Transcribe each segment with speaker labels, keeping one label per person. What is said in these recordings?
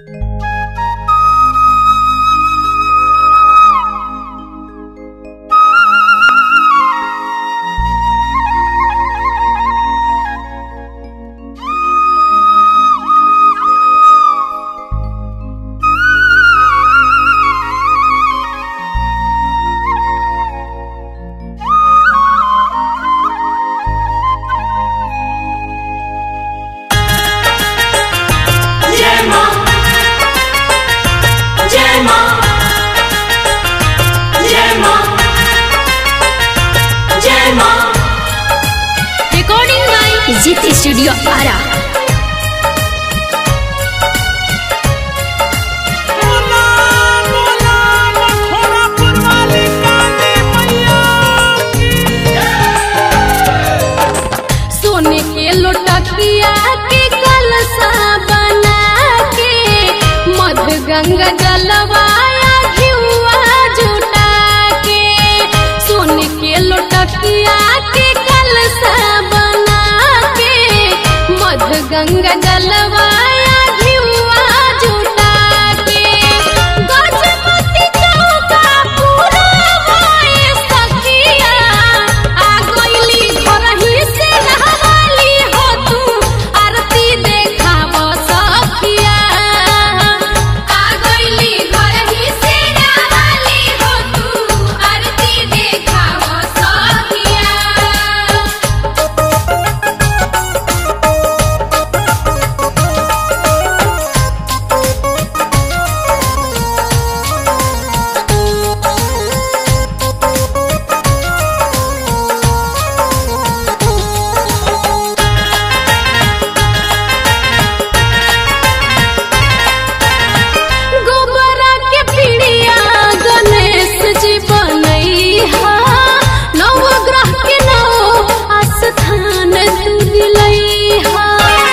Speaker 1: जीती स्टूडियो आरा
Speaker 2: बोला बोला लखोरा पुरवाली काली मैया
Speaker 1: सोने के लोटकिया के कलसा बना के मध गंगा जलवाया घिउआ जुटा के सोने के लोटकिया के कलसा बना के मध गंगा जलवाया घिउआ जुटा के गजमती चौका पूरा होए सखिया आ गइली घरही से नहवाली हो तू आरती देखाव सखिया आ गइली घरही से नहवाली हो तू आरती देखाव सखिया गोबरा के पीड़िया गणेश जी बनैहा नव ग्रह के नौ आस्थान तू दिलैहा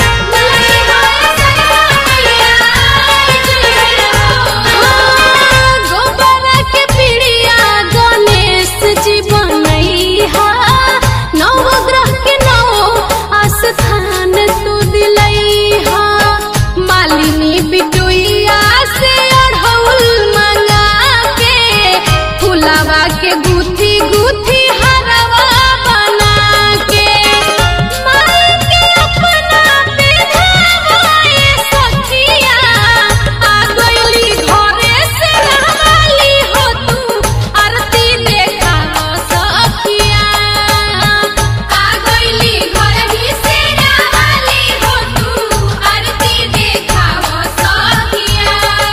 Speaker 1: हाँ, गोबरा के पीड़िया गणेश जी बनैहा नव ग्रह के नौ आस्थान तू दिलैहा मालिनी बिटुइया से अढ़ौल मंगा के फुलावा के गुथी गुथी हरवा बना के माई के अपना बेधावाए सखिया आ गइली घरे से रहवाली हो तू आरती देखाव सखिया आ गइली घरही से रहवाली हो तू आरती देखाव सखिया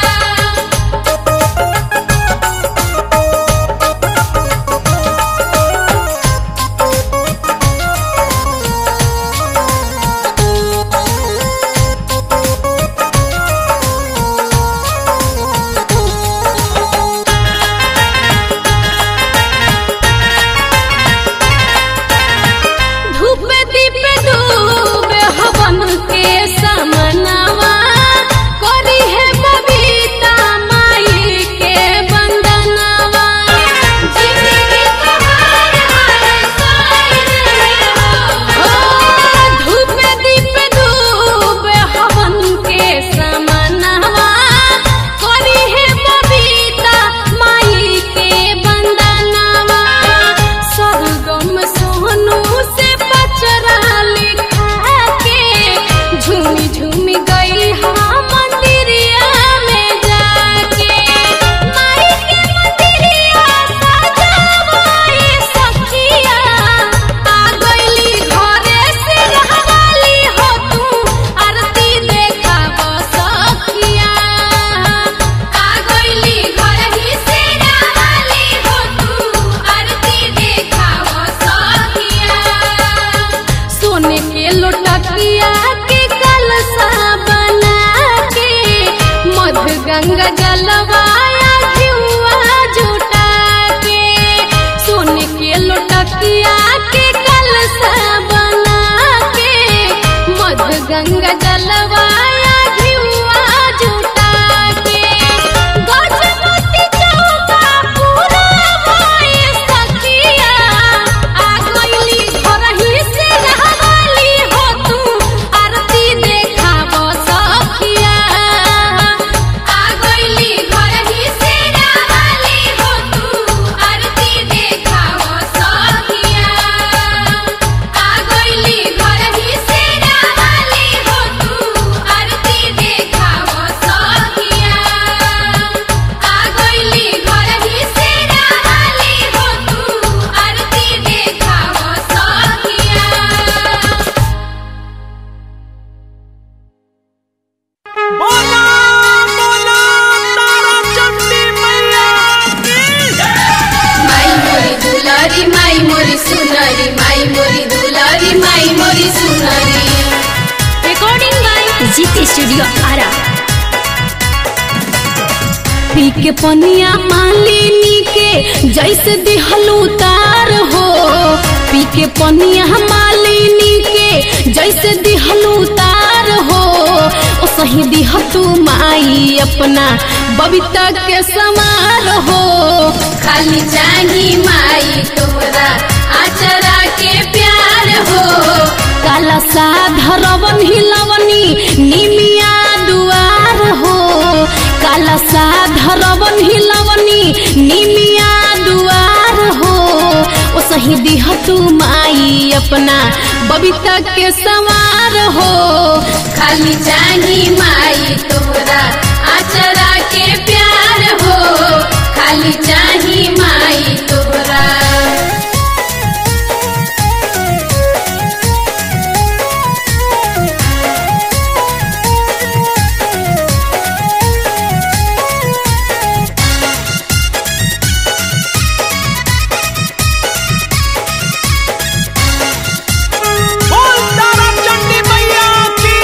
Speaker 1: धूप दीप डूबे हवन के समनवा करी है बबीता माई के बंदनवा जिंदगी तुम्हार हर साइड हो धूप दीप डूबे हवन के समनवा करी है बबीता माई के बंदनवा सरगम सोनू से पचरा लिखा के झूमी झूमी गई हाँ मंदिरिया में जाके माई के मंदिरिया सजावाए सखिया आ गइली घरे से रहवाली हो तू आरती देखाव सखिया आ गइली घरही से रहवाली हो तू आरती देखाव सखिया सोने के लोटकिया के कलसा बना के मध गंगा जलवाया घिउआ जुटा के सोने के लोटकिया के कलसा बना के मध गंगा जलवाया घिउआ जुटा के गजमती चौका पूरा होए सखिया आ गइली घरही से रहवाली हो तू आरती देखाव सखिया स्टूडियो आरा पी के पनिया मालिनी के जैसे दिहलू तार हो पी के पनिया मालिनी के जैसे दिहलू तार हो ओ सही दिह तू माई अपना बबीता के समार हो खाली चाही माई तोहरा आचरा के प्यार हो काला साधरवन हिलवनी निमिया दुआर हो काला साधरवन हिलवनी निमिया दुआर हो ओ सही दिह तू माई अपना बबीता के सवार हो खाली चाही माई तोहरा आचरा के प्यार हो खाली चाही माई तोहरा
Speaker 2: बोल तारा चंडी मैया की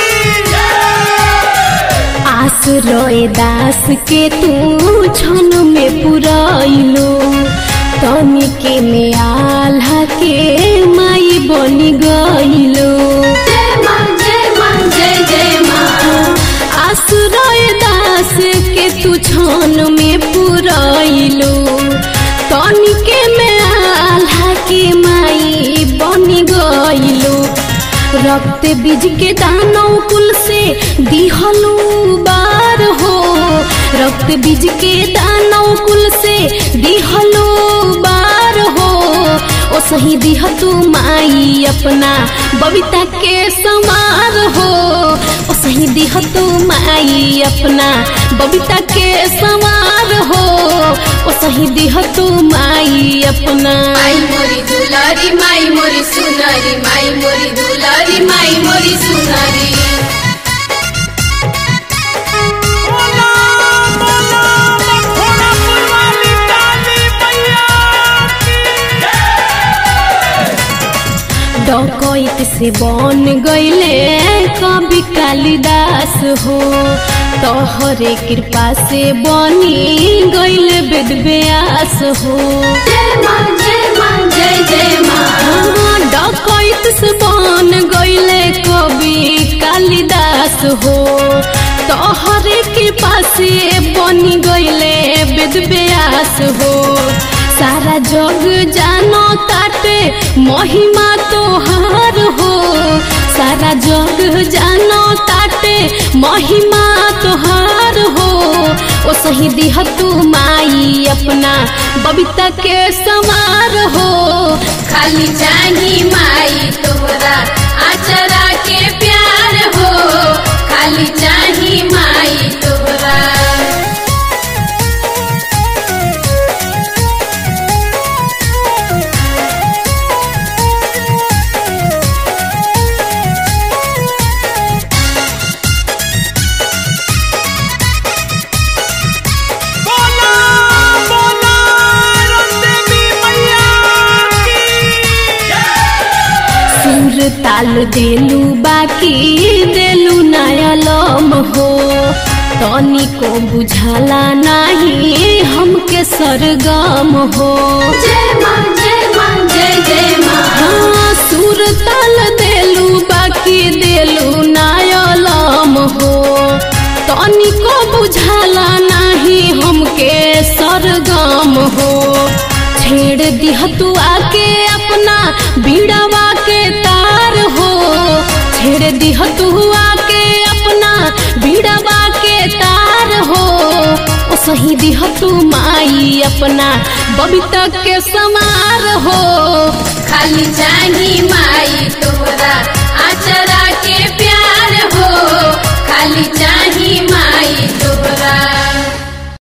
Speaker 1: आश्रय दास के तू छन में पुरैलो तनी के में आल्हा के माई बनी गइलो जय मां जय मां जय जय मां आश्रय दास के तू छन में पुरैलो तनी के में आल्हा के माई बनी गइलो रक्त बीज के दानव कुल से दिहलू बार हो रक्त बीज के दानव कुल से दिहलू बार हो ओ सही दिह तू माई अपना बबीता के समार हो ओ सही दिह तू माई अपना बबीता के समार हो ओ सही दिह तू माई अपना
Speaker 3: माई मोरी दुलारी माई मोरी सुनारी माई मोरी दुलारी माई मोरी सुनारी
Speaker 2: बोला बोला मखोड़ा पुरवाली काली मैया
Speaker 1: डकैत से बन गईले कवि कालिदास हो तोहरे कृपा से बनी गईले वेद व्यास हो
Speaker 3: जय मां जय मां जय जय मां
Speaker 1: हाँ, डकैत से बन गईले कवि कालिदास हो तोहरे कृपा से बनी गईले वेद व्यास हो सारा जग जानो ताटे महिमा तोहार हो सारा जग जानो ताटे महिमा तोहार हो ओ सही दिह तू माई अपना बबीता के समार हो
Speaker 3: खाली चाही माई तोहरा आचरा के प्यार हो खाली चाही माई तोहरा
Speaker 2: बोला बोला रंदेवी मैया की
Speaker 1: सुर ताल देलू बाकी देलू नयलम हो तनी को बुझाला नहीं हमके सरगम हो
Speaker 3: जय मां जय मां जय जय मां
Speaker 1: हाँ, सुर ताल देलू बाकी देलू नयलम हो तनी को बुझाला नहीं हमके सरगम हो छेड़ दिह तू आके अपना बीड़वा के तार हो छेड़ दिह तू आके अपना बीड़वा के तार हो ओ सही दिह तू माई अपना बबीता के समार हो
Speaker 3: खाली चाही माई